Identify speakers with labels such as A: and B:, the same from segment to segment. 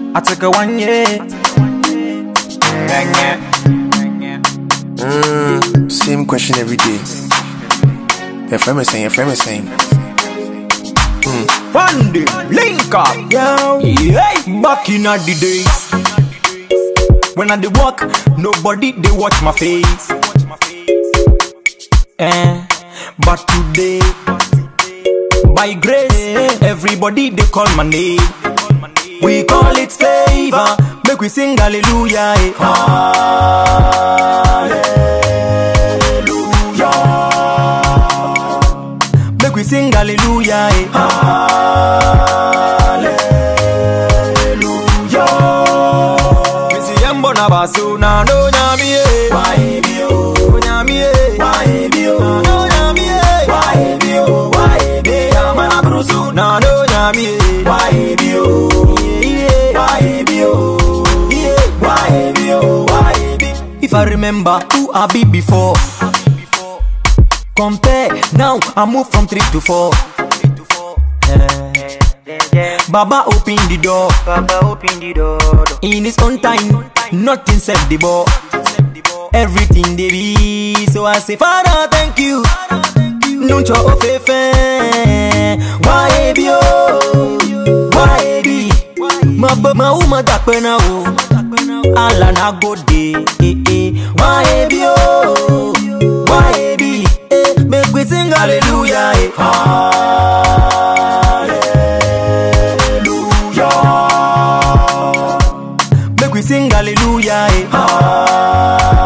A: I took a one year. Bang yeah.
B: Mm, same question every day. Your friend is saying, your friend is saying.
A: Fundy, link up, yo. Hey, back in the days. When I dey walk, nobody they watch my face. Eh, but today, by grace, everybody they call my name. We call it favor, make we sing hallelujah. Eh. Hallelujah. Make we sing hallelujah. Eh. Hallelujah. Me see yambo na basu na no nyami eh. Why be oh? Nyami eh. Why be oh? No nyami eh. Why be oh? Why be yamana brusu na no nyami eh. Why be oh? Yeah. Why be oh? Yeah. Why be oh? Why be? If I remember who I be before. Compare now, I move from three to four. Eh. Baba open the door.
C: Baba open the door.
A: In his own time, nothing set the ball. Everything they be, so I say, Father, thank you. Nuncho ofefe, why be oh, why be? Ma ba ma uma da pena o, ala na go de, eh eh. Why be oh, why be? Eh, make we sing hallelujah, eh. Hallelujah. Make we sing hallelujah, eh.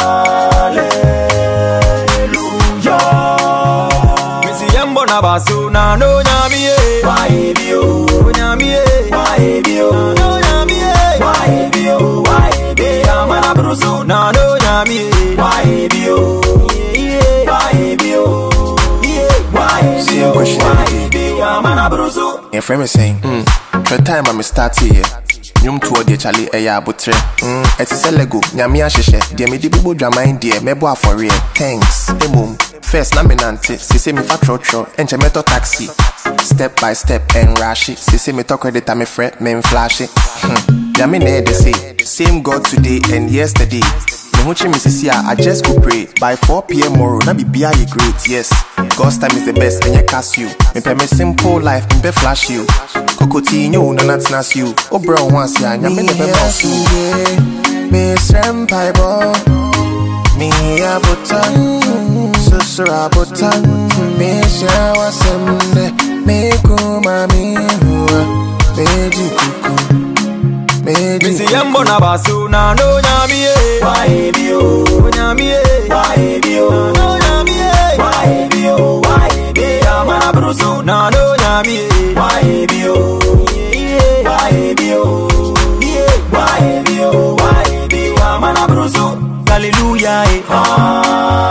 A: Hallelujah. Me see yambo na basu na no nyami eh. Why be oh? Nyami eh. Why be oh? No nyami eh. Why be oh? Why be amana brusu na no nyami eh. Why be oh? Yeah. Why be oh? Yeah. Why be
B: Same
A: oh?
B: question every
A: Why be amana brusu?
B: Your friend is saying, mm, the time I'm start here. Nyom tuo de chale ɛyɛ abotrɛ mm, ɛte sɛ lego nyame ahyehyɛ deɛ mede bobɔ dwaman deɛ mɛbɔ afɔreɛ thanks mmom first na menante sese mefa trɔtrɔ ɛnkyɛ mɛtɔ taxi step by step ɛnrahye sese metɔ credit a mefrɛ memflashe hmm. nyame na ɛde se same god today and yesterday me ho kye me sisi a I just go pray by 4 pm tomorrow na bibia yɛ great yes God's time is the best ɛnyɛ Casio mepɛ me simple life mepɛ flash you kokoti nyɛ wo nana tena se o wobrɛ wo ho ase a nyame ne bɛba wo so mesrɛ mpaebɔ meyɛ abotan susuro abotan mehyia w'asɛm dɛ mekoma mehua megye kuku megye
A: Me see yambo na basu na no nyami eh. Why be oh? Nyami eh. Why be oh? No nyami eh. Why be oh? Why be amana brusu na no nyami eh. Why be oh? Yeah. Why be oh? Yeah. Why be oh? Why be amana brusu? Hallelujah eh.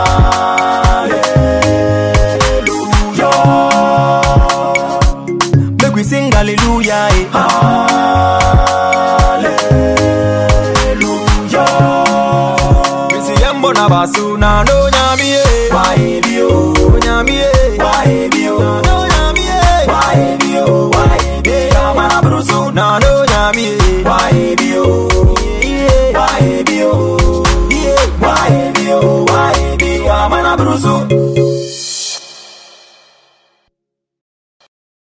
A: Hallelujah. Make we sing hallelujah eh. Hallelujah. Me see yambo na basu na no nyami eh. Why be oh? Nyami eh. Why be oh? No nyami eh. Why be oh? Why be amana brusu na no